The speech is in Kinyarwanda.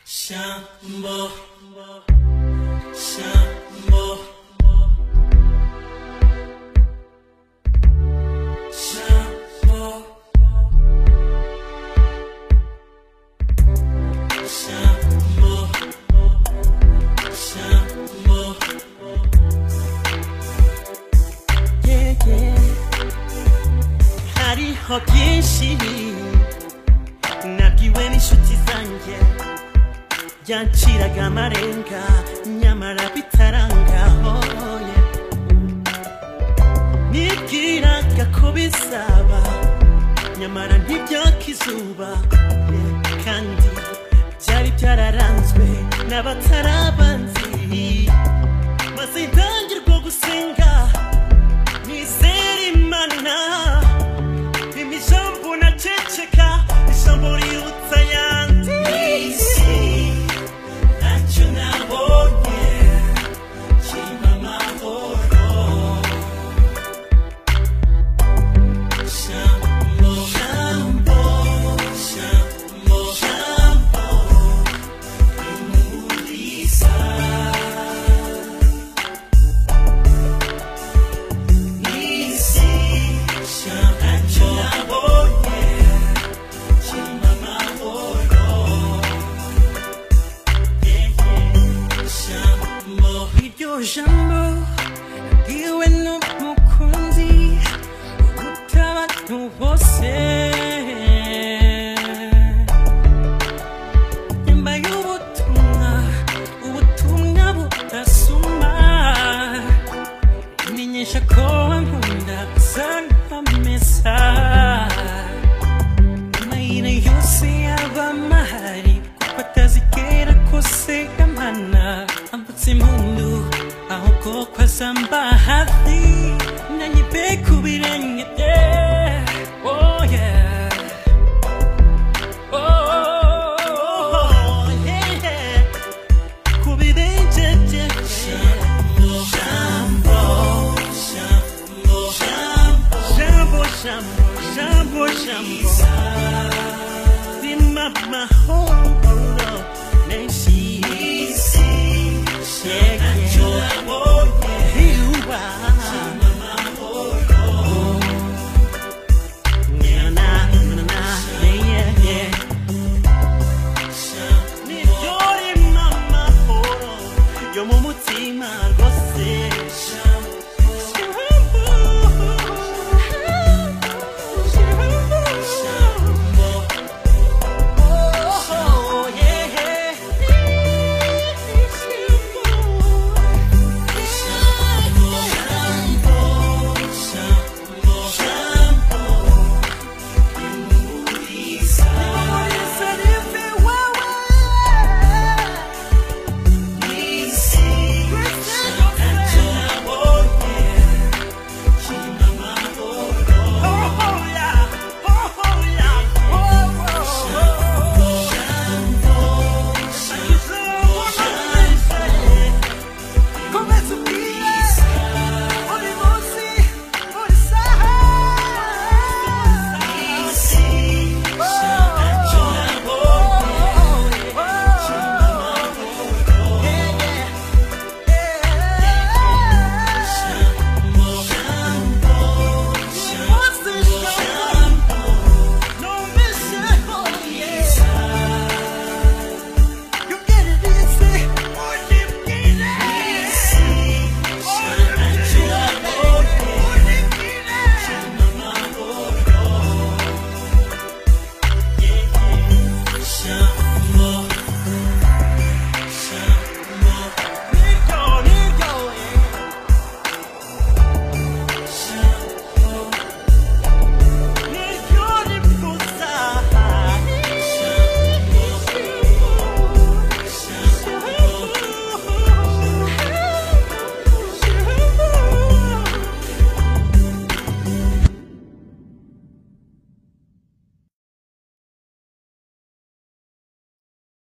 Shambo, Shambo, Shambo, Shambo, Shambo. Yeah, yeah. Hariho byinshi nabwiwe n'inshuti zanjye byanciraga amarenga nyamara bitarangaho nibwiraga ko bizaba nyamara ntibyaka izuba kandi byari byararanzwe n'abatarabanzi maze ntangirwa gusenga nizera imana Imi jambo na checheka Jambo liutsa yanti Isi Nacho na honye Chima mahoro Shambo Shambo Shambo Shambo Imulisa Isi Shambo Nacho na honye Chima mahoro Shambo Iryo jambo Iwe n'umukunzi uruta abantu bose yambaye ubutumwa ubutumwa budasuma menyesha ko nkunda uzana mesa amayira yose yaba mahari kuko atazigera kose amana ambutse impundu ahubwo ko azamba hafi nanyibe ku birenge bye Oh yeah. Oh, yeah. Ku birenge bye. Jambo, jambo, jambo, jambo. Bima mahoro.